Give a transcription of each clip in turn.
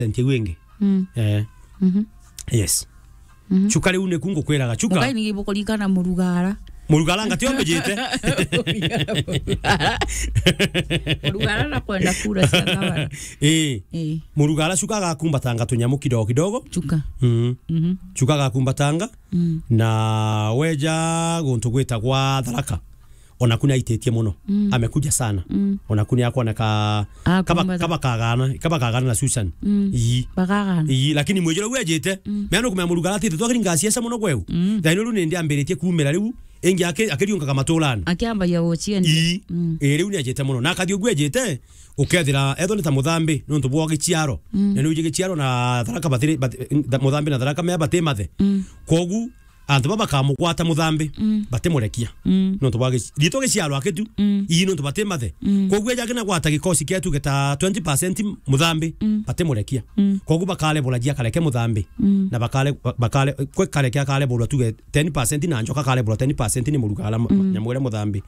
ntie wingi Mm. eh Mhm. yes Mhm. chuka riu niku ngukwiraga chuka Mugai ni gibukuringana murugara. murugara ngati ombejete Murugara na kwenda kura cia gavana. eh Eh, murugara chuka gakumbatanga tunyamu kidogo kidogo chuka. mm. Mhm. chuka gakumbatanga Mm. na weja guntu gwitagwa tharaka ona kuna aitetie muno Mm. amekuja sana Mm. ona kuna yakona ka Ah, kaba kumbata. kaba kagana kaba kagana na Susan Mm. ii Bagagana. ii lakini mwijira gwijite meano kumya murugara tite twakiri ngasiesa muno gweu Mm. thaino riu nindi ambiritie kumira riu ingi ake akiriungaga matulani Akiambagia gucieni. ii Mm. ĩ rĩu nĩ anjĩte mũno na akathi ũguo anjĩte ũkethĩra ethwo nĩ ta mũthambĩ nĩ ũntũ bwa gĩciaro na nĩ gĩciaro na tharaka bathĩrĩ mũthambĩ na tharaka mea batĩ mathe Mm. kogu antũ ba bakamũgwata mũthambĩ Mm. batĩmũrekia Mm. nĩ ũntũ bwa rĩtwo gĩciaro akĩtu Mm. ii nĩ ũntũ batĩ mathe Mm. kogu eja kĩna gwata gĩkoci kĩatuge ta 20% mũthambĩ Mm. batĩmũrekia Mm. kogu bakalebũra jia kareke mũthambĩ Mm. na bakale bakale kwe kareke akalebũrwa tuge 10% na njoka akalebũrwa 10% nĩ mũrugala nyamwĩre mũthambĩ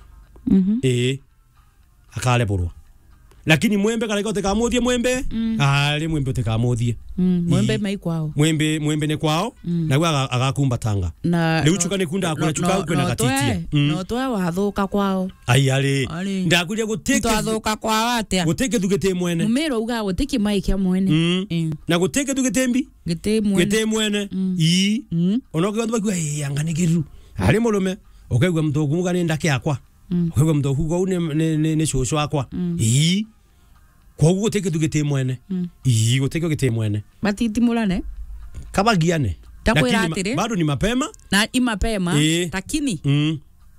Mhm. ĩĩ akarebũrwo lakini mwembe kareke ũtĩkamũthie mwembe Mm. arĩ mwembe ũtĩkamũthie Mm. Mwembe Ii. mai kwao. mwembe mwembe nĩ kwao Mm. naguo aga- agakumbatanga Na rĩu chuka nĩ kunda kũrĩa chuka kwĩna gatitia No twe wathuka kwao. ai arĩ Arĩ. ndakuria gũtĩ Twathuka kwao atia. gũtĩ kĩthu gĩtĩ mwene Mumiro uga guti kimai kia mwene. Mm. Eh. na gũtĩ kĩthu gĩtĩ mbi Giti mwene. gĩtĩ mwene Mm. ii Mm. ona ũkĩgwa bakiuga ĩ anga nĩ kĩru arĩ mũrũme ũkaigua mũtũku muga nĩ ndake yakwa Mm. ũkaigua mũtũku kau nĩ nĩ- nĩ nĩ cũcũ wakwa Mm. ii koguo gũtĩ kĩthu gĩtĩ mwene Mm. ii gũtĩ kĩo gĩtĩ mwene Batitimulane. kabagiane Takwĩra Lakini atĩrĩ. ma- bado ni mapema Na imapema. Ĩ. Lakini mm.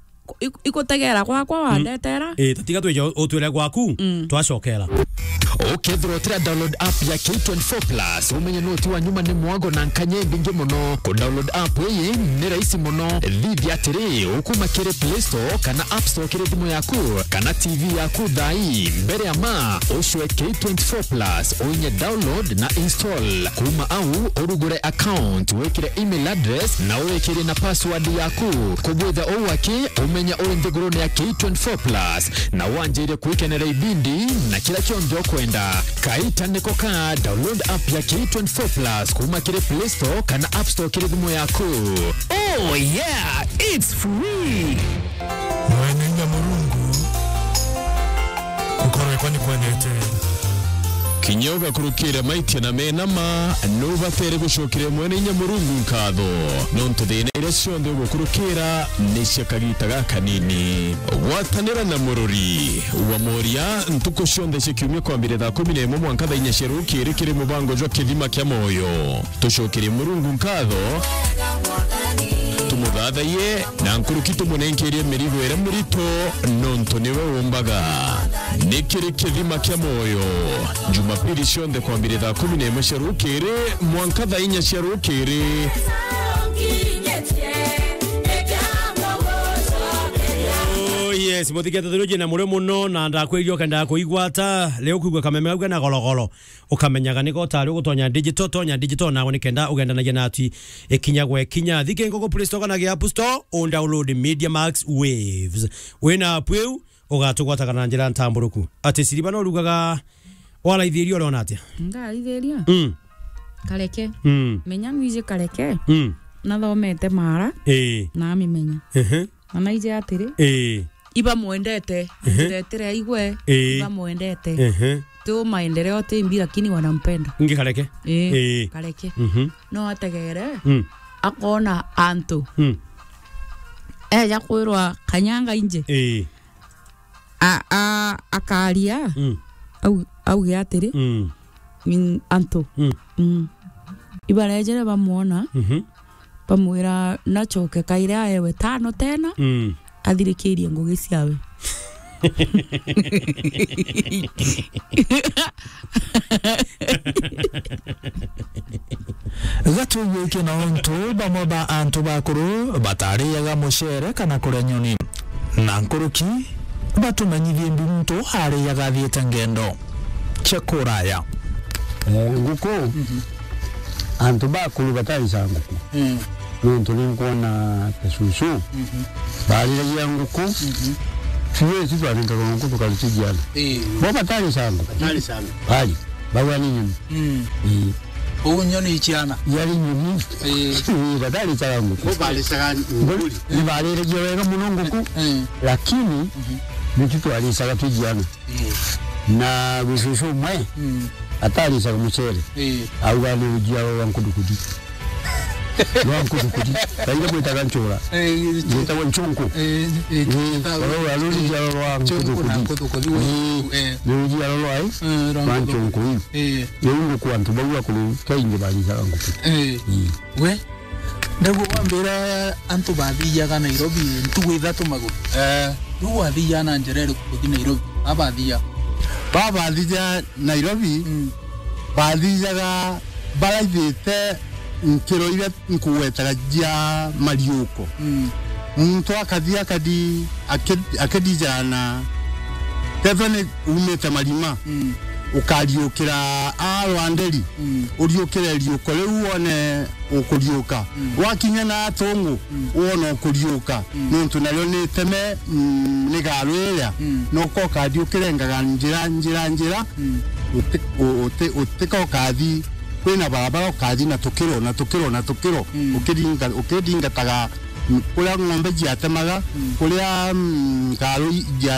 ikutegera gwakwa wandetera. ĩ tatiga twĩja ũtwĩre gwaku Mm. twacokera ukethirwo tira download app ya K24 Plus umenye noti wa nyuma ni mwago na nkanye mbingi muno ku download app iyi ni rahisi muno thithi atiri ukuma kiri Play Store kana App Store kiri thimu yaku kana TV yaku thai mbere ya ma ucwe K24 Plus unye download na install kuma au urugure account wikire email address na uwikire na password yaku kubwitha uwaki umenya uri nthiguruni ya K24 Plus na wanjire kwikenera ibindi na kila kionthe ukwenda kaita niko ka download app ya K24 Plus kuma kiri Play Store kana App Store kiri thimu yaku oh yeah it's free mwene nyamurungu gukorwekwa ni kwenete kinyoga kurukira maitia na menama nubatere gucukire mwene nyamurungu nkatho nontu thina iria cionthe ugukurukira ni cia kagita gaka nini gwatanira na mururi wa moria ntuku cionthe cia kiumia kwambire thaa kumi na imwe mwanka thaa inya cia rukiri kiri mubango jwa kithima kia moyo tucukirie murungu nkatho tumuthathaiye na nkuruki tumunenkerie mirigo ĩrĩa mũritũ nontu nĩwe ũmbaga nĩ kĩrĩ kĩthima kĩa moyo jumapili cionthe kwambĩrĩ thaa kumi na ĩmwe cia rũkĩrĩ mwanka thaa inya cia rũkĩrĩ Oh, yes muthikete thuruji na muri muno na ndakwĩrio kenda kũigwata rĩu kũigua kameme gauga na gorogoro ũkamenyaga nĩ gotari ũgũtonya digital tonya digital nawe nĩ kenda ũgendanagia na ati ikinya gwe kinya thike ngoko play store kana gĩa app store download media max waves wĩna app ĩu ũgatũgwataga na njĩra ntambũrũku atĩ siriba no rugaga waraithĩrio ũrona atĩa Ngarithĩria. mm, Kareke. mm, Menya nuije kareke. mm. Nathomete mara ĩĩ na mimenya. ehe, Na naije atiri. ĩĩ Iba mwendete. Ndiretire igwe. Ĩ. Iba mwendete. ehe. Tu maendeleo timbi lakini wanampenda. ngĩ kareke Eh. Ĩ. Kareke. Mhm, No ategere. mm, Akona antu. mm. Eja kwirwa kanyanga inje. ĩĩ A a akaria. mm, Au auge atiri. mm, Mm, antu. mm. Mm. Ibarejere bamuona. mhm, bamwira nacoke kaire aewe tano tena mm. athirikiirie ngugi ciawe gatũiyũkie na ontu bamwe ba antu bakuru batariaga mucere kana kuria nyoni na nkuruki batumenyithie mbi muntu ariaga athiite ngendo chekuraya Eh, nguku antu bakulu batalisa nguku nontu ninkuona pesusu baliragia nguku fiesi twaringaga nguku tukalisigiana bo batalisa nguku bali bagwa ni nyoni Mm. Ii, Ũũ nyoni ciana. yari nyoni Eh. Ii, bataricaga nguku balicaga nguli nibarĩragia wega mũno nguku Eh. lakini nitutwaricaga twijiana Eh. na gĩcucu ũmwe Mm. ataricaga mũcere Eh. auga nĩ ũjia wa nkudukudi wa nkudukudi kaire mwĩtaga ncũra Eh. gwĩtagwo ncũnkũ Eh. Eh. rora rũrijiaro rwa Chungu na nkudukudi kuthukudi. Eh. nĩ rujiaro rwai Eh. rwa ncũnkũ iu Eh. rĩu ngũkũ antũ bauga kũrĩ kaingĩ baricaga ngũkũ Eh. we ndaguo wambira antu bathiaga nairobi ntugu ithatu maguru riu wathia na njĩra ĩrĩkũ gũthi nairobi abathia babathija nairobi bathijaga baraithĩte nkĩro iria nkuwetaga jia mariũko muntu akathi akadi akadijana tethwa nĩ umĩte marima ukariũkĩra a rwanderi ũriũkĩre riũko rĩu wone ũkũriũka wakinya na tũng'ũ wona ũkũriũka nĩũntũ narĩo nĩ teme mm, nĩ garũ ĩrĩa no ko ũkathiĩ ũkĩrengaga njĩra njĩra njĩra ũtĩka ũkathi kwĩna barabara ũkathi na tũkĩro na tũkĩro na tũkĩro ũkĩringa- ũkĩringataga mm, kũrĩa ng'ombe jiatemaga kũrĩa mm, ngarũ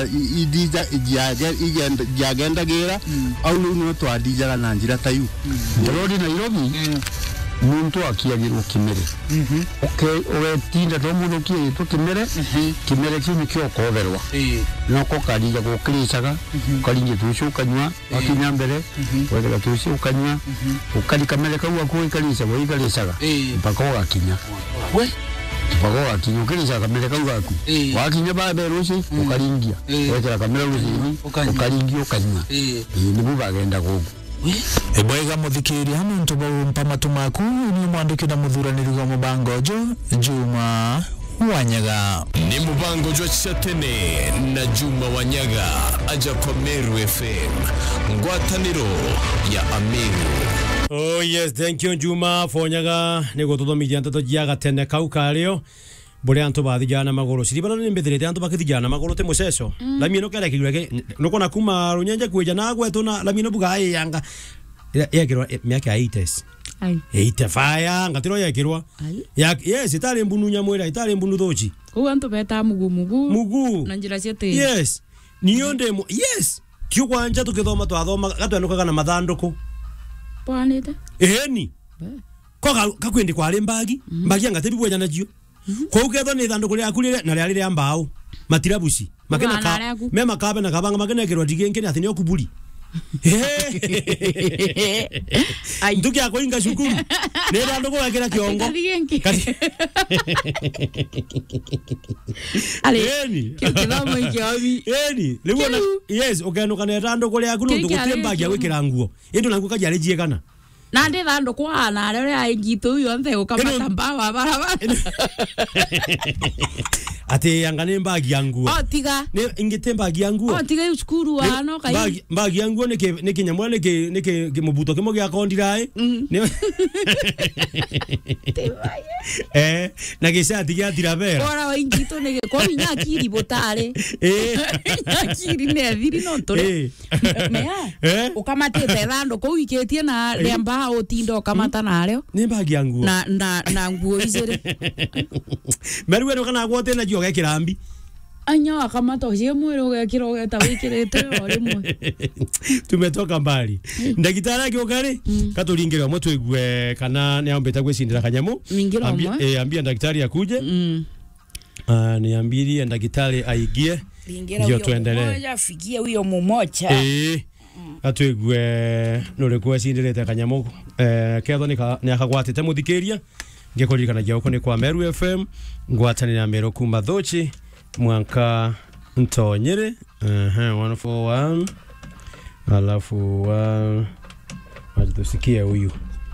jiagendagĩra au rĩu nĩo twathijaga na njĩra ta iu rori nairobi muntu akiagirwo kimere ugetinda to mundu kiagitwo kimere kimere kiu nikio koverwa noko karija gukiricaga ukaringia tucio ukanywa wakinya mbere wethera tucio ukanywa ukari kamere kau aku ikarica ikaricaga mpaka ugakinya we mpaka ugakinya ukiricaga kamere kau gaku Eh. wakinya babe ruci ukaringia Eh. wethera kamere rucini Ukanyua. ukaringia ukanywa Eh. nibu bagenda gugu we ibwega muthikiria nuntu baumpa matu maku ni mwandiki na muthuraniri wa mubango jo juma wanyaga ni mubango jwa chatene na juma wanyaga aja kwa meru fm ngwatanĩro ya amiru Oh yes, thank you Juma fonyaga nigo tuthomithia nteto jia gatene kau kario bure antu bathijana maguru ciribana ni mbithirite antu bakithijana maguru te muceco lamie no kera kigurege nukona kuma runyenje kweja na gwetu na lamie no buga yanga yekirwa miaka ya 80s ai 85 ngatiro yekirwa ai ya yes itari mbunu nyamwira itari mbunu thochi kou antu beta mugu mugu mugu na njira cia tiri yes niyo ndemo yes kio kwanja tukithoma twathoma gatwenukaga na mathanduku pwanite eni ko kakwendi kwari mbagi mbagi angatebi bweja nacio kou ketho ni ithanduku riaku rire na riari ria mbao matirabuci makena Bwana ka riaku. me makabe na kabanga makenekirwa ndigenkene athi nio kuburi ai ntuki yako inga cukuru ni ithanduku wekira kiongo kathi genki Kathi- ali eni kiu kithomo ikiobi eni riu ona Kiu. yes ukenuka na ithanduku riaku nundu Kiri gutie kiarĩ mbagi ya kĩomo. gwikira nguo indu naku kajiari jiekana na ndi thandu kwa na aria ria ingitu yonthe ukamata mbawa barabara ati anga ni mbagi ya nguo o tiga ni ingite mbagi ya nguo o tiga yu cukuru wano kai Mbagi- mbagi ya nguo nä kä nyamå nä kä må buto kä mo gä akondiraä na gä cati gä atirabera ora wa ingitu ni kwa inya akiri butare akiri ne thiri no tore mea ukamatite thandu kuu ikitie na ria mbaa utinda ukamata nario nä mbagi ya nguo na na na nguo iciri meru ä no kana gwotä na cio gekä rambi anya akamata ucie mwiri ugekira ugeta wikirite o rimwe tumetoka mbali ndagitari agä å ka rä katå ringä re omwe twä gue kana nä ambä te gwä cindä ra kanyamå Ningĩra ũmwe. ambia ndagitari akuje mm Ah, niambirie ndagitari aingie Lingira ndio huyo tuendelee mmoja afikie huyo mmoja. ĩĩ atwigue nä rä kå acindä rä te kanyamå ketho nä akagwatä te må thikä ria ngä kå ririkanagia gå kå nä kwa meru fm ngwatanä ra mä rå kuma thåci mwanka ntonyä rä 141 alafu wa acha tusikie huyu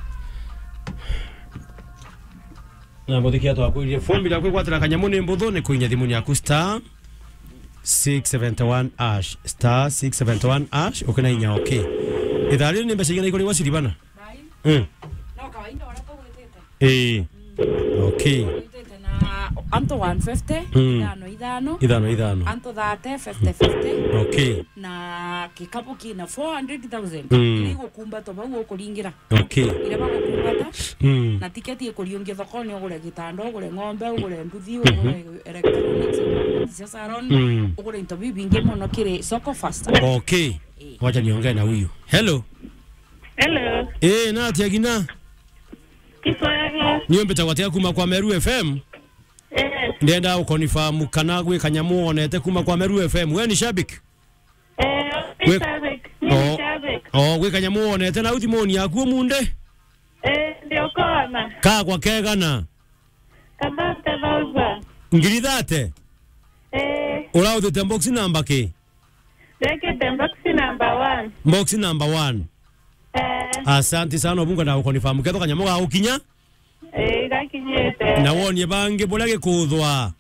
na må thikä atwakwä irie fombi rä a kwä gwatä ra kanyamå nä mbå thå nä kå inya thimå yaku star 671 ash star 671 ash ukina inya okay ithaa rĩrĩ nĩ mbeca igana igũrĩ gwa ciribana Mm. no kawaida wanapo wetete ĩĩ okay wetete na na anto 150 Mm. ithano ithano ithano ithano anto 30 50 50 okay na gikapu kina 400000 Mm. iri gukumbatwo bau ukuringira okay ire bagukumbata mm. na tiketi ikuriungia thokoni ugure gitanda ugure ng'ombe ugure nduthi ugure electronics ugure cia salon Mm. ugure into biu bingi muno kiri soko fasta okay wacha niongee na huyu hello Hello. eh nati agina Kiswahili. niyo mbetagwatia kuma kwa meru fm Eh, ndenda ukonifamu kana gwi kanyamu onete kuma kwa meru fm we ni shabik eh, We- ni shabik. Mimi Oh. ni shabik. o gwi kanyamu onete na uthimoni yaku munde Eh, ndio kona. ka kwa kegana Kabate bauza. ngiri thate Eh, urauthite box number ki rekete boxi number one. box number 1 Eh, asante sana obunga na ukonifamu ketho kanyamu ga ukinya eh, irakinyete. na wonie bangi buria gikuthwa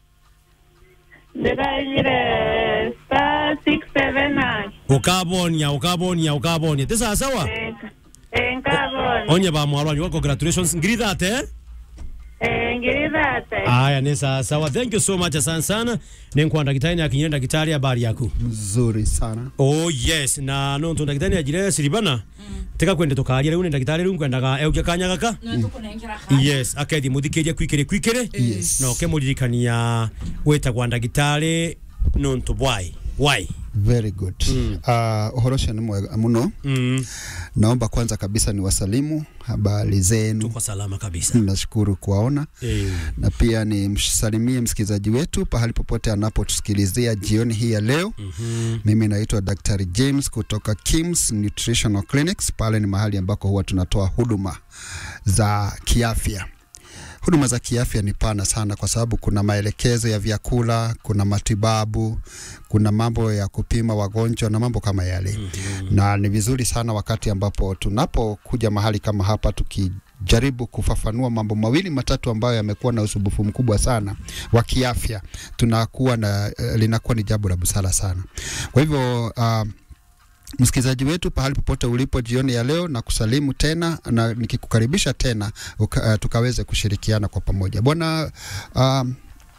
Ndiraimire star six seven nine. ukabonia ukabonia ukabonia ti sawa sawa Eh, eh, nkabona. onye ba mwarwanyu wa congratulations ngiri thate eh? Eh, ngiri thate. aya ni sawa sawa thank you so much asante sana ninkwa ndagitari ni akinyire ndagitari habari yaku mzuri sana oh yes na no ntu ndagitari ajire siribana tika kwende tukaria riu ni ndagitari riu nkwendaga eukia kanya gaka yes akethi muthikiria kwikire kwikire Yes. na ukimuririkania witagwa ndagitari nontu bwai why very good uh, uhoro ũcio nĩ mwega mũno mm. naomba kwanza kabisa ni wasalimu habari zenu tuko salama kabisa nashukuru kuwaona eh. na pia ni msalimie msikilizaji wetu pahali popote anapotusikilizia jioni hii ya leo mhm. mimi naitwa Dr. James kutoka Kims Nutritional Clinics. Pale ni mahali ambako huwa tunatoa huduma za kiafya. Huduma za kiafya ni pana sana, kwa sababu kuna maelekezo ya vyakula, kuna matibabu, kuna mambo ya kupima wagonjwa na mambo kama yale mm-hmm. na ni vizuri sana wakati ambapo tunapokuja mahali kama hapa tuki jaribu kufafanua mambo mawili matatu ambayo yamekuwa na usumbufu mkubwa sana wa kiafya, tunakuwa na uh, linakuwa ni jambo la busara sana. Kwa hivyo uh, msikilizaji wetu pahali popote ulipo jioni ya leo na kusalimu tena na nikikukaribisha tena uka, uh, tukaweze kushirikiana kwa pamoja bwana um,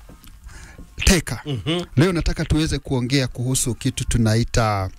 teka Mhm. leo nataka tuweze kuongea kuhusu kitu tunaita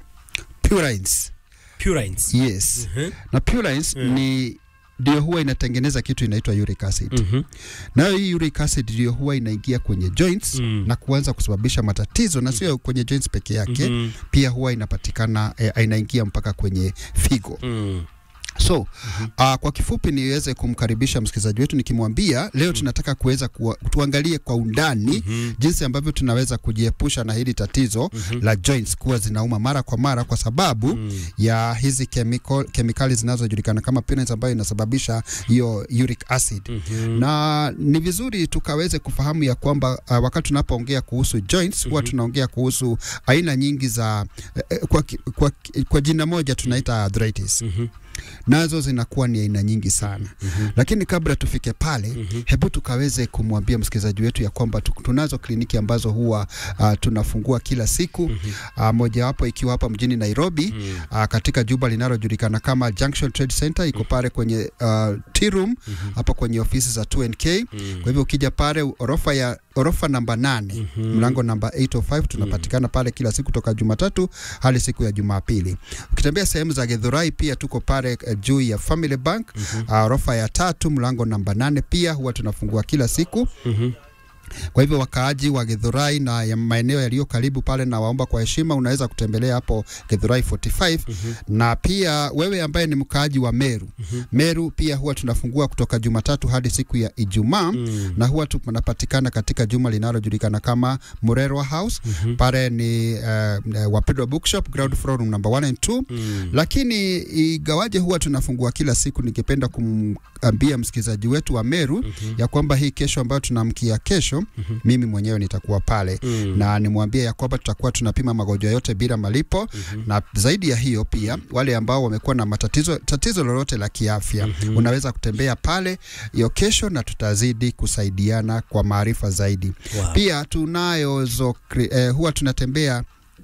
purines Purines. yes Mhm. na purines Mm. ni ndio huwa inatengeneza kitu inaitwa uric acid Mhm. nayo hii uric acid ndio huwa inaingia kwenye joints Mm. na kuanza kusababisha matatizo na sio kwenye joints peke yake Mhm. pia huwa inapatikana eh, inaingia mpaka kwenye figo Mm. so uh, kwa kifupi niweze kumkaribisha msikilizaji wetu nikimwambia leo tunataka kuweza kuwa, tuangalie kwa undani Mhm. jinsi ambavyo tunaweza kujiepusha na hili tatizo la joints kuwa zinauma mara kwa mara kwa sababu Mm. ya hizi chemical, kemikali zinazojulikana kama purines ambayo inasababisha hiyo uric acid Mhm. na ni vizuri tukaweze kufahamu ya kwamba uh, wakati tunapoongea kuhusu joints huwa tunaongea kuhusu aina nyingi za eh, kwa, ki- kwa, ki- kwa jina moja tunaita arthritis Mhm. nazo zinakuwa ni aina nyingi sana lakini kabla tufike pale hebu tukaweze kumwambia msikilizaji wetu ya kwamba tu- tunazo kliniki ambazo huwa uh, tunafungua kila siku uh, mojawapo ikiwa hapa mjini Nairobi uh, katika jumba linalojulikana kama Junction Trade Center iko pale kwenye uh, tea room hapa kwenye ofisi za 2NK kwa hivyo ukija pale orofa ya orofa namba nane mlango namba 805 tunapatikana pale kila siku toka Jumatatu hadi siku ya Jumapili. Ukitembea sehemu za Githurai pia tuko pale uh, juu ya Family Bank uh, orofa ya tatu mlango namba nane pia huwa tunafungua kila siku Mhm. kwa hivyo wakaaji wa Githurai na ya maeneo yaliyo karibu pale, na waomba kwa heshima, unaweza kutembelea hapo Githurai 45 na pia wewe ambaye ni mkaaji wa Meru Meru pia huwa tunafungua kutoka Jumatatu hadi siku ya Ijumaa na huwa tunapatikana katika juma linalojulikana kama Murerwa House pale ni uh, Wapendwa Bookshop ground floor room number 1 and 2 lakini igawaje huwa tunafungua kila siku, ningependa kumwambia msikilizaji wetu wa Meru ya kwamba hii kesho ambayo tunamkia kesho mimi mwenyewe nitakuwa pale na nimwambie ya kwamba tutakuwa tunapima magonjwa yote bila malipo na zaidi ya hiyo pia wale ambao wamekuwa na matatizo tatizo lolote la kiafya unaweza kutembea pale hiyo kesho na tutazidi kusaidiana kwa maarifa zaidi Wow. pia tunayo zo, eh, huwa tunatembea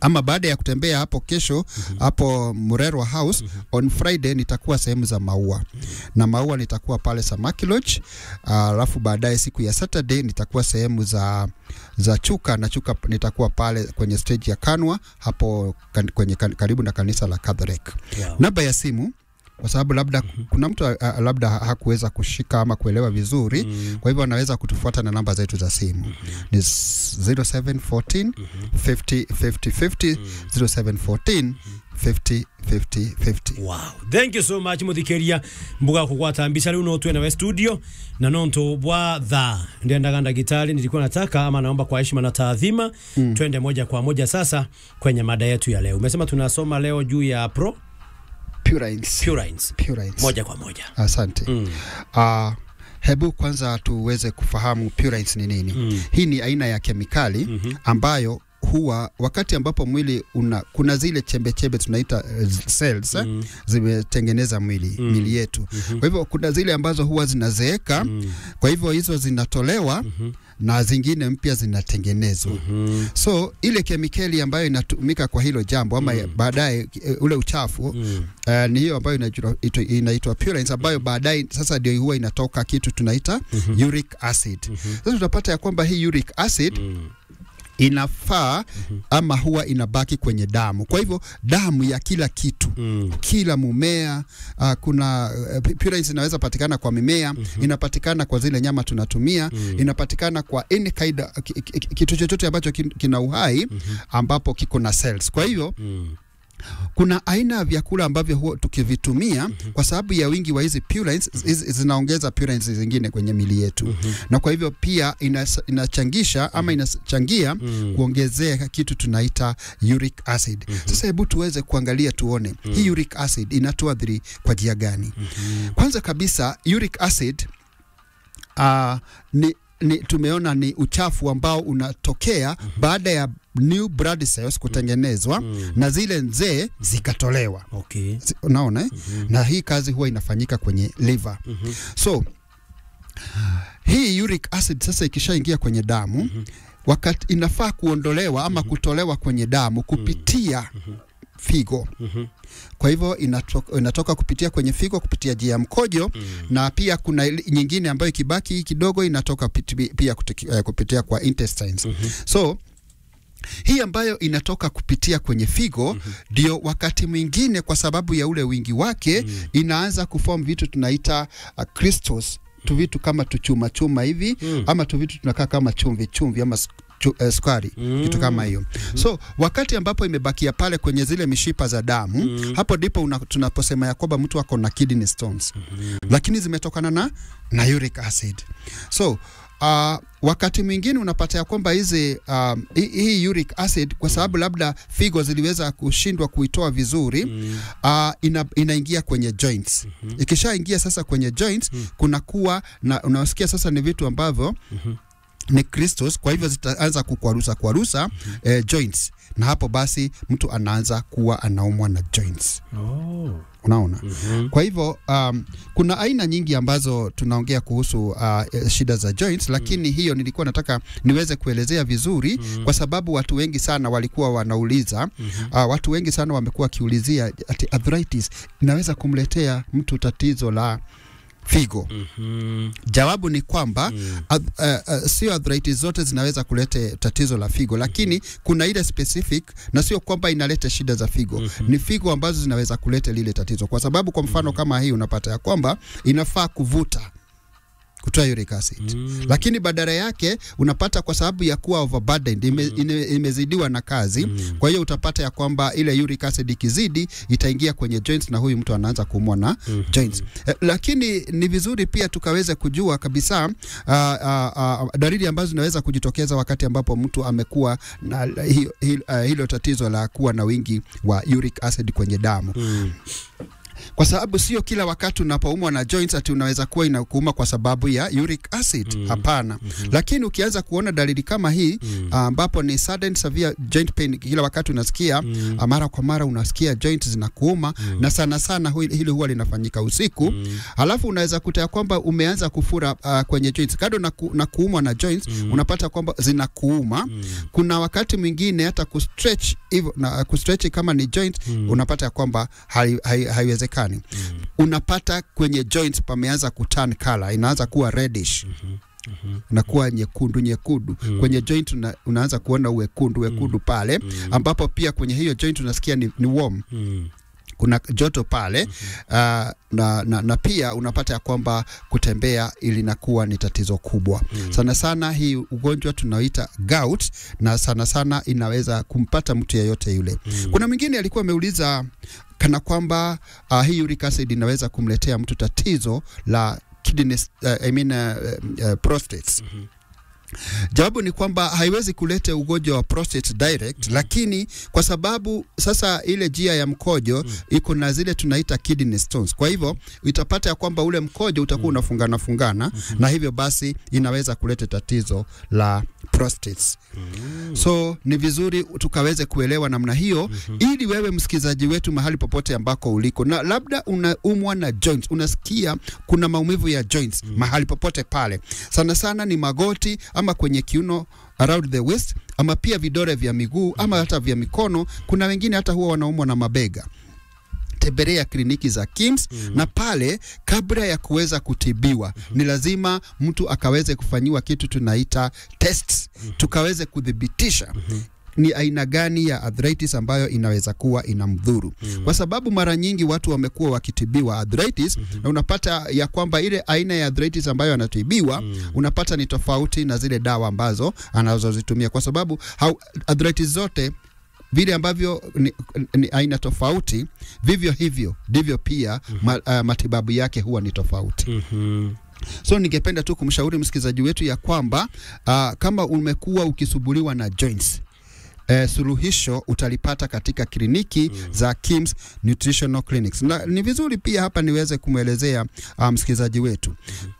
ama baada ya kutembea hapo kesho hapo Murerwa House on Friday nitakuwa sehemu za maua na maua nitakuwa pale Samaki Lodge, alafu baadaye siku ya Saturday nitakuwa sehemu za za Chuka na Chuka nitakuwa pale kwenye stage ya Kanwa hapo kan, kwenye kan, karibu na kanisa la Catholic. Wow. Namba ya simu kwa sababu labda kuna mtu uh, labda hakuweza kushika ama kuelewa vizuri kwa hivyo anaweza kutufuata na namba zetu za simu ni 0714 50 50 50 0714 50 50 50 wow thank you so much muthikeria mbuga kukwata mbisa riu no twena we studio na nonto bwa tha ndiendaga ndagitari nilikuwa nataka ama naomba kwa heshima na taadhima mm. twende moja kwa moja sasa kwenye mada yetu ya leo umesema tunasoma leo juu ya pro Purines. purines Purines. moja kwa moja Asante. mm. Uh, hebu kwanza tuweze kufahamu purines ni nini. Mm. Hii ni aina ya kemikali Mhm. ambayo huwa wakati ambapo mwili una kuna zile chembe chembe tunaita uh, cells eh, Mm. zimetengeneza mwili Mm. mili yetu. Kwa hivyo kuna zile ambazo huwa zinazeeka, Mm. kwa hivyo hizo zinatolewa Mhm. na zingine mpya zinatengenezwa. Mm. So ile kemikali ambayo inatumika kwa hilo jambo ama Mm. baadaye eh, ule uchafu Mm. Uh, ni hiyo ambayo inaitwa- ito- inaitwa purines ambayo baadaye sasa ndio huwa inatoka kitu tunaita Mhm. uric acid. Mhm. Sasa utapata ya kwamba hii uric acid Mm. inafaa ama huwa inabaki kwenye damu. Kwa hivyo damu ya kila kitu Mm. kila mumea uh, kuna uh, purines inaweza patikana kwa mimea inapatikana kwa zile nyama tunatumia inapatikana kwa any kind of- ki- ki- ki- kitu chochote ambacho kin- kina uhai ambapo kiko na cells. Kwa hivyo Mm. kuna aina ya vyakula ambavyo huwa tukivitumia kwa sababu ya wingi wa hizi purines hizi zinaongeza purines zingine kwenye mili yetu na kwa hivyo pia inas, inachangisha ama inachangia kuongezea kitu tunaita uric acid. Sasa hebu tuweze kuangalia tuone hii uric acid inatuathiri kwa njia gani? Kwanza kabisa uric acid uh, ni ni, tumeona ni uchafu ambao unatokea baada ya new blood cells kutengenezwa na zile nzee zikatolewa. Okay. Si- Unaona eh? Na hii kazi huwa inafanyika kwenye liver. So hii uric acid sasa ikishaingia kwenye damu wakati inafaa kuondolewa ama kutolewa kwenye damu kupitia figo. Kwa hivyo inatoka, inatoka kupitia kwenye figo kupitia njia ya mkojo na pia kuna ili- nyingine ambayo ikibaki kidogo inatoka piti- pia kutiki- eh, kupitia kwa intestines. So hii ambayo inatoka kupitia kwenye figo ndio wakati mwingine kwa sababu ya ule wingi wake inaanza kuform vitu tunaita uh, crystals tu vitu kama tuchuma chuma hivi ama tu vitu tunakaa kama chumvi chumvi ama sk- chu, eh, sukari kitu kama hiyo so wakati ambapo imebakia pale kwenye zile mishipa za damu hapo ndipo una- tunaposema ya kwamba mtu ako na kidney stones lakini zimetokana na, na uric acid so Uh, wakati mwingine unapata ya kwamba hizi um, hii- hii uric acid kwa sababu labda figo ziliweza kushindwa kuitoa vizuri uh, ina, inaingia kwenye joints. Ikishaingia sasa kwenye joints kunakuwa na unasikia sasa ni vitu ambavyo ni crystals, kwa hivyo zitaanza kukwarusa kwarusa eh, joints, na hapo basi mtu anaanza kuwa anaumwa na joints. Oh. Unaona? Kwa hivyo um, kuna aina nyingi ambazo tunaongea kuhusu uh, eh, shida za joints, lakini hiyo nilikuwa nataka niweze kuelezea vizuri kwa sababu watu wengi sana walikuwa wanauliza uh, watu wengi sana wamekuwa wakiulizia ati arthritis inaweza kumletea mtu tatizo la figo. Jawabu ni kwamba ath, uh, uh, sio arthritis zote zinaweza kuleta tatizo la figo, lakini kuna ile specific, na sio kwamba inaleta shida za figo. Ni figo ambazo zinaweza kuleta lile tatizo, kwa sababu kwa mfano kama hii unapata ya kwamba inafaa kuvuta kutoa uric acid mm. Lakini badala yake unapata kwa sababu ya kuwa overburdened ime, ime, imezidiwa na kazi mm. Kwa hiyo utapata ya kwamba ile uric acid ikizidi itaingia kwenye joints na huyu mtu anaanza kuumwa na mm-hmm. joints eh, lakini ni vizuri pia tukaweze kujua kabisa uh, uh, uh, dalili ambazo zinaweza kujitokeza wakati ambapo mtu amekuwa na hi, hi, uh, hilo tatizo la kuwa na wingi wa uric acid kwenye damu mm. kwa sababu sio kila wakati unapoumwa na joints ati unaweza kuwa inakuuma kwa sababu ya uric acid mm. hapana mm-hmm. lakini ukianza kuona dalili kama hii mm. ambapo ni sudden severe joint pain kila wakati unasikia mm. mara kwa mara unasikia joint zinakuuma mm. na sana sana hui- hili huwa linafanyika usiku mm. alafu unaweza kuta ya kwamba umeanza kufura uh, kwenye joints kado na, ku, na kuumwa na joints mm. unapata kwamba zinakuuma mm. kuna wakati mwingine hata kustretch hivyo na kustretch kama ni joint mm. unapata ya kwamba hai- hai- haiwezekani mm. unapata kwenye joints pameanza kuturn color inaanza kuwa reddish mm-hmm unakuwa nyekundu nyekundu mm. kwenye joint una, unaanza kuona uwekundu wekundu pale mm. ambapo pia kwenye hiyo joint unasikia ni, ni warm Mm. kuna joto pale uh, na, na, na pia unapata ya kwamba kutembea ilinakuwa ni tatizo kubwa mm. sana sana hii ugonjwa tunaoita gout na sana sana inaweza kumpata mtu yeyote yule mm. kuna mwingine alikuwa ameuliza kana kwamba uh, hii uric acid inaweza kumletea mtu tatizo la kidney, uh, I mean, uh, uh, prostates mm-hmm. Jawabu ni kwamba haiwezi kuleta ugonjwa wa prostate direct mm. lakini kwa sababu sasa ile njia ya mkojo mm. iko na zile tunaita kidney stones. Kwa hivyo utapata ya kwamba ule mkojo utakuwa unafungana fungana mm-hmm. na hivyo basi inaweza kuleta tatizo la prostates. Mm. So ni vizuri tukaweze kuelewa namna hiyo mm-hmm. ili wewe msikilizaji wetu mahali popote ambako uliko na labda unaumwa na joints, unasikia kuna maumivu ya joints mm. mahali popote pale, sana sana ni magoti ama kwenye kiuno around the waist ama pia vidole vya miguu ama hata vya mikono. Kuna wengine hata huwa wanaumwa na mabega tembelea kliniki za KIMS mm. na pale kabla ya kuweza kutibiwa mm. ni lazima mtu akaweze kufanyiwa kitu tunaita tests mm. tukaweze kudhibitisha mm ni aina gani ya arthritis ambayo inaweza kuwa inamdhuru mm. kwa sababu mara nyingi watu wamekuwa wakitibiwa arthritis mm-hmm. na unapata ya kwamba ile aina ya arthritis ambayo anatibiwa mm. unapata ni tofauti na zile dawa ambazo anazozitumia kwa sababu hau, arthritis zote vile ambavyo ni, ni aina tofauti, vivyo hivyo ndivyo pia mm-hmm. ma, uh, matibabu yake huwa ni tofauti mm-hmm. So ningependa tu kumshauri msikilizaji wetu ya kwamba uh, kama umekuwa ukisubuliwa na joints Eh, suluhisho utalipata katika kliniki mm. za KIMS Nutritional Clinics. Na ni vizuri pia hapa niweze kumwelezea uh, msikilizaji wetu mm-hmm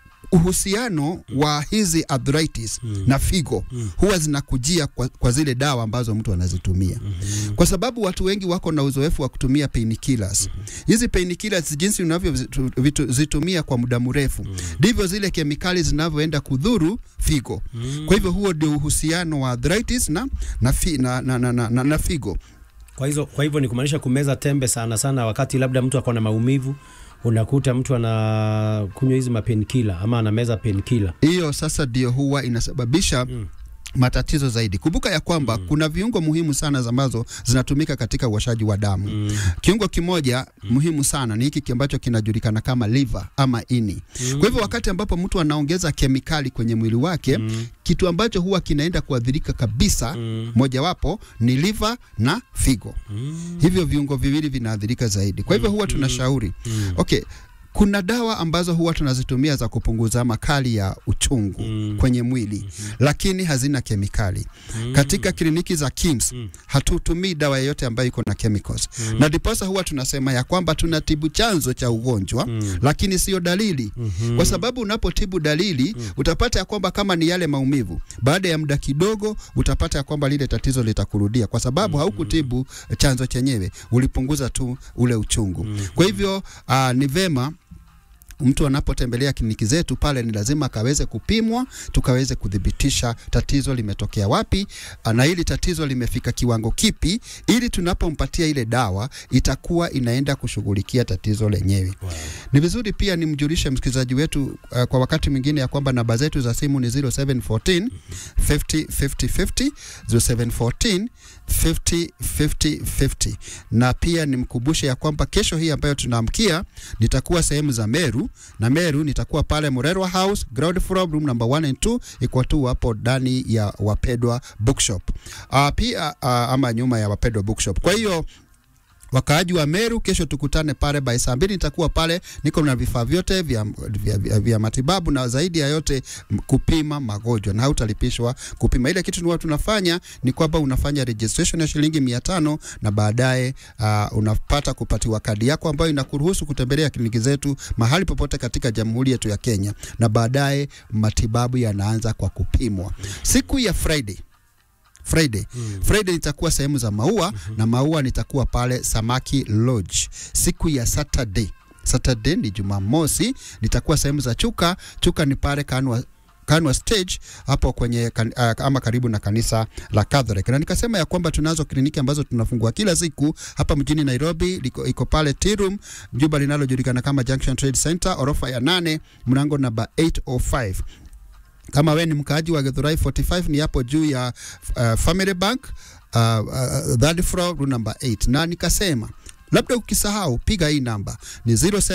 uhusiano wa hizi arthritis mm. na figo mm. huwa zinakujia kwa, kwa zile dawa ambazo mtu anazitumia mm-hmm. kwa sababu watu wengi wako na uzoefu wa kutumia painkillers mm-hmm. hizi painkillers jinsi unavyozitumia kwa muda mrefu ndivyo mm. zile kemikali zinavyoenda kudhuru figo mm. kwa hivyo huo ndio uhusiano wa arthritis na, na, fi, na, na, na, na, na, na figo kwa hizo kwa hivyo ni kumaanisha kumeza tembe sana sana wakati labda mtu ako na maumivu unakuta mtu ana kunywa hizi mapenkila ama anameza penkila. Hiyo sasa ndio huwa inasababisha mm matatizo zaidi. Kumbuka ya kwamba mm. kuna viungo muhimu sana ambazo zinatumika katika uoshaji wa damu. Mm. Kiungo kimoja mm. muhimu sana ni hiki ambacho kinajulikana kama liver ama ini. Mm. Kwa hivyo wakati ambapo mtu anaongeza kemikali kwenye mwili wake mm. kitu ambacho huwa kinaenda kuadhirika kabisa mm. mojawapo ni liver na figo. Mm. Hivyo viungo viwili vinaathirika zaidi. Kwa hivyo huwa tunashauri mm. okay, kuna dawa ambazo huwa tunazitumia za kupunguza makali ya uchungu mm. kwenye mwili mm-hmm. lakini hazina kemikali mm. katika kliniki za KIMS mm. hatutumii dawa yoyote ambayo iko na chemicals mm. na ndiposa huwa tunasema ya kwamba tunatibu chanzo cha ugonjwa mm. lakini sio dalili mm-hmm. kwa sababu unapotibu dalili mm. utapata ya kwamba kama ni yale maumivu baada ya muda kidogo utapata ya kwamba lile tatizo litakurudia kwa sababu mm-hmm. haukutibu chanzo chenyewe ulipunguza tu ule uchungu mm-hmm. kwa hivyo uh, ni vema mtu anapotembelea kliniki zetu pale ni lazima akaweze kupimwa, tukaweze kudhibitisha tatizo limetokea wapi na hili tatizo limefika kiwango kipi, ili tunapompatia ile dawa itakuwa inaenda kushughulikia tatizo lenyewe. Wow. Ni vizuri pia nimjulishe msikilizaji wetu uh, kwa wakati mwingine ya kwamba namba zetu za simu ni 0714 50 50 50 0714 50 50 50 na pia nimkumbushe ya kwamba kesho hii ambayo tunaamkia nitakuwa sehemu za Meru na Meru nitakuwa pale Murerwa House ground floor room number 1 and 2 iko tu hapo ndani ya Wapedwa Bookshop. Uh, pia uh, ama nyuma ya Wapedwa Bookshop. Kwa hiyo wakaaji wa Meru, kesho tukutane pale by saa mbili. Nitakuwa pale, niko na vifaa vyote vya, vya, vya, vya matibabu na zaidi ya yote m- kupima magonjwa na hautalipishwa kupima. Ile kitu huwa tunafanya ni kwamba unafanya registration ya shilingi mia tano na baadaye uh, unapata kupatiwa kadi yako ambayo inakuruhusu kutembelea kliniki zetu mahali popote katika jamhuri yetu ya Kenya, na baadaye matibabu yanaanza kwa kupimwa siku ya Friday. Friday. Mm. Friday nitakuwa sehemu za maua mm-hmm. na maua nitakuwa pale Samaki Lodge. Siku ya Saturday. Saturday ni Jumamosi, nitakuwa sehemu za Chuka. Chuka ni pale Kanwa Kanwa stage hapo kwenye kan, uh, ama karibu na kanisa la Catholic. Na nikasema ya kwamba tunazo kliniki ambazo tunafungua kila siku hapa mjini Nairobi, liko, iko pale Tea Room, jumba linalojulikana kama Junction Trade Center, orofa ya nane, mlango namba 805 kama we ni mkaaji wa Githurai 45 ni hapo juu ya uh, Family Bank uh, uh, third floor room number 8 na nikasema labda ukisahau piga hii namba ni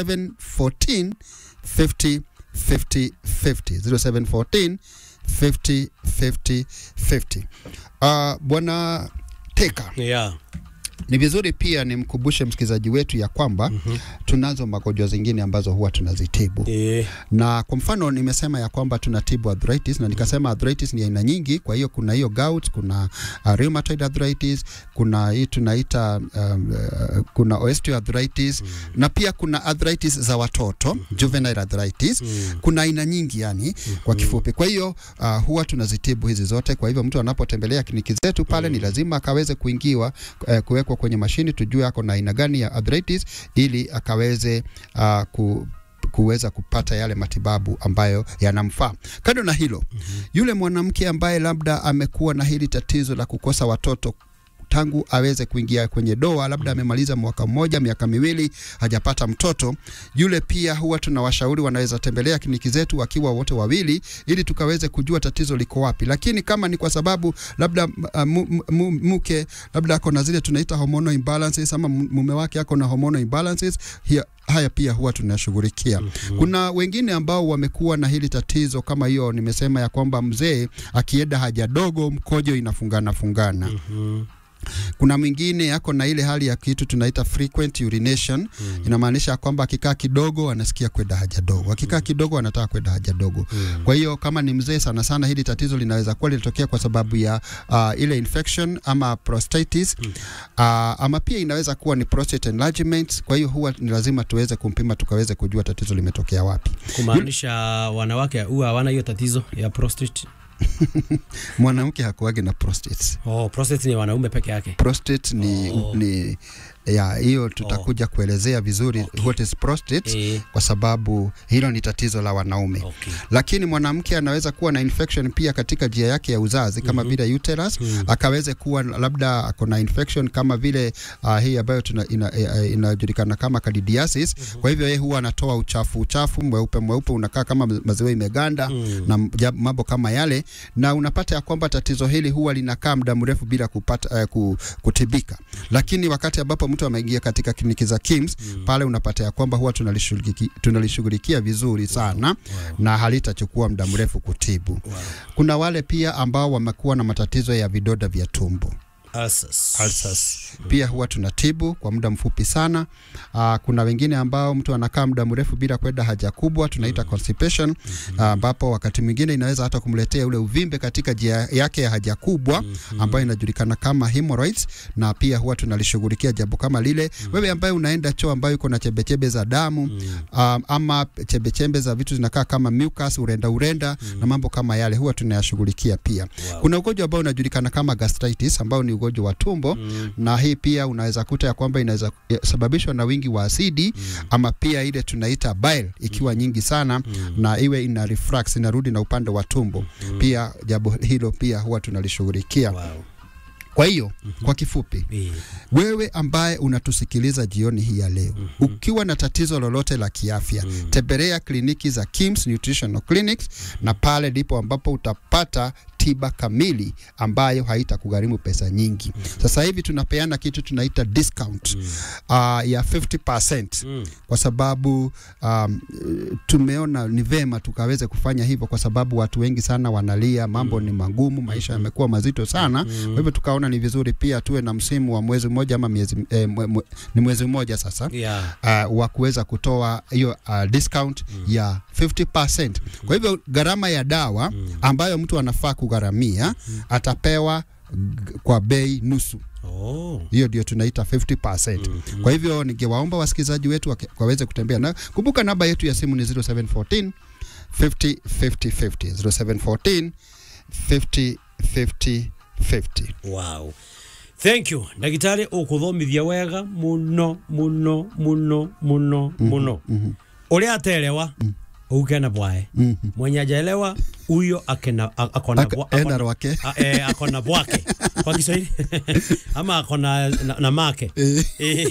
0714 50 50 50 0714 50 50 50 uh, bwana Teka yeah. ni vizuri pia nimkumbushe msikilizaji wetu ya kwamba mm-hmm. tunazo magonjwa zingine ambazo huwa tunazitibu Eh, na kwa mfano nimesema ya kwamba tunatibu arthritis na nikasema arthritis ni aina nyingi. Kwa hiyo kuna hiyo gout, kuna uh, rheumatoid arthritis, kuna hii tunaita um, uh, kuna osteoarthritis mm. na pia kuna arthritis za watoto mm. juvenile arthritis mm. kuna aina nyingi yani mm. kwa kifupi. Kwa hiyo uh, huwa tunazitibu hizi zote. Kwa hivyo mtu anapotembelea kliniki zetu pale mm. ni lazima akaweze kuingiwa uh, kuwekwa kwenye mashini tujue ako na aina gani ya arthritis ili akaweze uh, ku kuweza kupata yale matibabu ambayo yanamfaa. Kando na hilo, mm-hmm. yule mwanamke ambaye labda amekuwa na hili tatizo la kukosa watoto tangu aweze kuingia kwenye doa, labda amemaliza mwaka mmoja, miaka miwili hajapata mtoto, yule pia huwa tunawashauri wanaweza tembelea kliniki zetu wakiwa wote wawili, ili tukaweze kujua tatizo liko wapi. Lakini kama ni kwa sababu labda uh, mu- mu- mke labda ako na zile tunaita hormonal imbalances ama mume wake ako na hormonal imbalances, hiya, haya pia huwa tunashughulikia. Mm-hmm. Kuna wengine ambao wamekuwa na hili tatizo kama hiyo, nimesema ya kwamba mzee akienda haja dogo mkojo inafungana fungana. mhm. Kuna mwingine yako na ile hali ya kitu tunaita frequent urination mm. Inamaanisha kwamba akikaa kidogo anasikia kwenda haja dogo, akikaa kidogo anataka kwenda haja dogo mm. Kwa hiyo kama ni mzee sana sana, hili tatizo linaweza kuwa linatokea kwa sababu ya uh, ile infection ama prostatitis mm. uh, ama pia inaweza kuwa ni prostate enlargement. Kwa hiyo huwa ni lazima tuweze kumpima tukaweze kujua tatizo limetokea wapi. kumaanisha wanawake huwa hawana hiyo tatizo ya prostate. Mwanamke hakuagi na prostate. Oh, prostate ni wanaume peke yake. prostate ni, Oh. ni ya hiyo tutakuja kuelezea vizuri Okay. what is prostate Eh, kwa sababu hilo ni tatizo la wanaume okay. lakini mwanamke anaweza kuwa na infection pia katika njia yake ya uzazi kama Mhm. vile uterus Mm. akaweze kuwa labda ako na infection kama vile uh, hii ambayo tuna- ina- eh, inajulikana kama candidiasis kwa hivyo yeye huwa anatoa uchafu uchafu mweupe mweupe unakaa kama maziwa imeganda Mm. na mja- mambo kama yale, na unapata ya kwamba tatizo hili huwa linakaa muda mrefu bila kupata, uh, ku, kutibika. Lakini wakati ambapo mtu ameingia katika kliniki za KIMS mm. pale unapata ya kwamba huwa tunalishughulikia tunalishughulikia vizuri sana wow. na halitachukua muda mrefu kutibu. Wow. Kuna wale pia ambao wamekuwa na matatizo ya vidonda vya tumbo Ulcers. ulcers. Pia huwa tunatibu kwa muda mfupi sana. Uh, kuna wengine ambao mtu anakaa muda mrefu bila kwenda haja kubwa tunaita constipation ambapo wakati mwingine inaweza hata kumletea ule uvimbe katika njia yake ya haja kubwa ambayo inajulikana kama hemorrhoids, na pia huwa tunalishughulikia jambo kama lile. Wewe ambaye unaenda choo ambayo iko na chembechembe za damu um, ama chembechembe za vitu zinakaa kama mucus, urenda urenda na mambo kama yale huwa tunayashughulikia pia. Kuna ugonjwa ambao unajulikana kama gastritis ambao ni ugonjwa wa tumbo mm. na hii pia unaweza kuta ya kwamba inaweza sababishwa na wingi wa asidi mm. ama pia ile tunaita bile ikiwa nyingi sana mm. na iwe ina reflux inarudi na upande wa tumbo mm. pia jambo hilo pia huwa tunalishughulikia Wow. kwa hiyo mm-hmm. kwa kifupi Eh, wewe ambaye unatusikiliza jioni hii ya leo mm-hmm. ukiwa na tatizo lolote la kiafya mm-hmm. tembelea kliniki za Kims Nutritional Clinics na pale ndipo ambapo utapata tiba kamili ambayo haitakugharimu pesa nyingi. Sasa hivi tunapeana kitu tunaita discount uh, ya 50% kwa sababu um, tumeona ni vema tukaweze kufanya hivyo kwa sababu watu wengi sana wanalia, mambo ni magumu, maisha yamekuwa mazito sana. Kwa hivyo tukaona ni vizuri pia tuwe na msimu wa mwezi mmoja ama miezi eh, mwe, mwe, ni mwezi mmoja sasa Yeah. uh, wa kuweza kutoa hiyo uh, discount ya 50%. Kwa hivyo gharama ya dawa ambayo mtu anafaa kugharamia atapewa g- kwa bei nusu. Oh. Hiyo ndio tunaita 50%. Kwa hivyo ningewaomba wasikilizaji wetu wake- waweze kutembea na kumbuka, namba yetu ya simu ni 0714 50 50 50 0714 50 50 50. Wow. Thank you. Ndagitari ukuthomithia wega muno muno muno muno muno. Uria atelewa ukena bwae. Mwenye ajaelewa huyo akena a- akona Ak- bwa- ena akona- rwake. a- eh, akona bwake kwa Kiswahili ama akona na, na make Eh.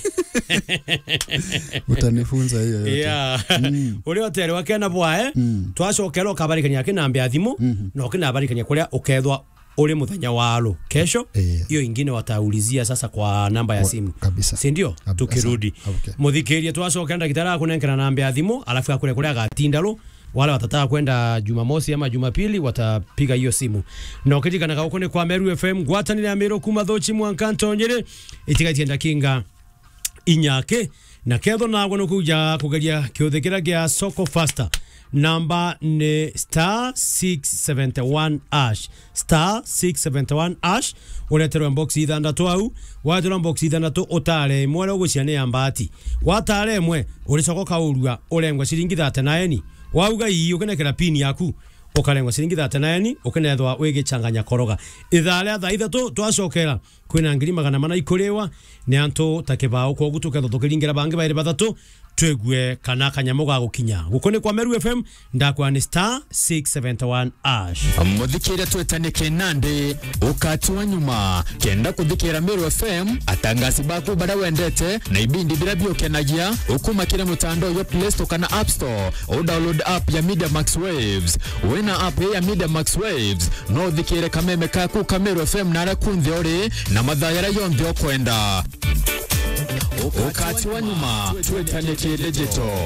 Utanifunza hiyo yote. Yeah. uria otelewa kena bwae twacokera ukabarikania kinambia thimu na ukinabarikania kuria ukethwa uri muthenya waro kesho Eh. hiyo ingine wataulizia sasa kwa namba ya Wa- simu kabisa. si ndio Kabisa. tukirudi Okay. muthikirie twacokera ndagitari akunenkera namba ya thimu alafu akure kuria agatindaru wale watataka kwenda jumamosi ama jumapili watapiga hiyo simu na ukiririkanaga guku ni kwa meru fm ngwatanire ya miru kuma thochi mwankantonyere itigaitie ndakinga inyake na ketho nagwo nä kuja kugeria kä å thä kä ra gä a soko fasta namba nä star 671 ash star 671 ash ureterwo box ithandatå au waterwo box ithandatå utare imwe rä gå cia nä ya mbati watare imwe å rä coka kaårua å rengwa ciringi thate naeni wauga ii å kä nekera pini yaku ukarengwa ciringi thate naeni ukinethwa wigi changanya koroga ithaa ria thaa ithatå twacokera kwina ngiri magana mana ikuriwa ni antu ta kibao kogu tukethwo tukiringira bangi bairi bathatå twegue kana kanyamo ga gukinya guko ni kwa meru fm ndakwa ni star 671 ash muthikire twetanike nandi ukati wa nyuma kenda kuthikira Meru FM atangasi baku baria wendete na ibindi biria biukenagia ukumakire mutandao ya Play Store kana App Store o download app ya Media Max Waves wina app ya Media Max Waves no thikire kameme kaku ka Meru FM nara kunthi uri na mathaa yaria yonthe ukwenda ukati wa nyuma twetanike digital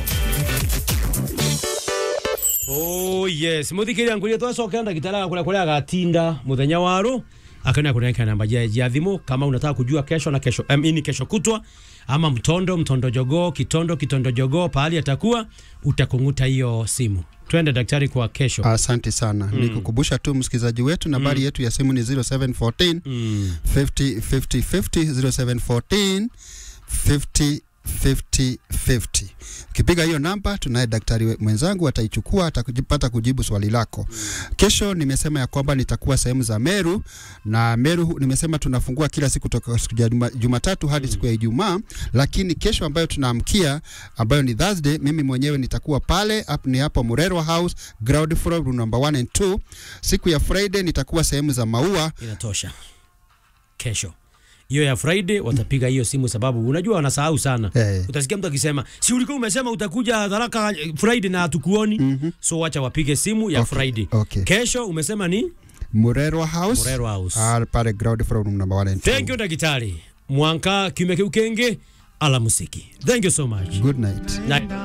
oh yes muthikiria nguria twacokera ndagitari agakuria kuria agatinda muthenya waru akania kuneka namba ya, ya thimu kama unataka kujua kesho na kesho um, ini kesho kutwa ama mtondo mtondo jogoo kitondo kitondo jogoo pahali atakuwa utakunguta hiyo simu twende daktari kwa kesho Asante sana mm. Nikukumbusha tu msikilizaji wetu nambari yetu ya simu ni 0714 mm. 50 50 50 0714 50 50 50. Ukipiga hiyo namba, tunaye daktari we- mwenzangu ataichukua, atakupata kujibu swali lako. Kesho nimesema ya kwamba nitakuwa sehemu za Meru na Meru hu- nimesema tunafungua kila siku toka siku ya Juma- Jumatatu hadi siku ya Ijumaa, lakini kesho ambayo tunaamkia ambayo ni Thursday, mimi mwenyewe nitakuwa pale hap, ni hapo Murerwa House ground floor room number 1 and 2. Siku ya Friday nitakuwa sehemu za Maua inatosha kesho hiyo ya friday watapiga hiyo simu sababu unajua wanasahau sana Eh. utasikia mtu akisema si ulikuwa umesema utakuja haraka eh, friday na hatukuoni mm-hmm. so wacha wapige simu ya Okay, friday okay. kesho umesema ni Murerwa House, Murerwa House. Ah, pale ground floor room number 1 and 2. thank you daktari mwanka kiume kiu kingi ala musiki thank you so much Good night. na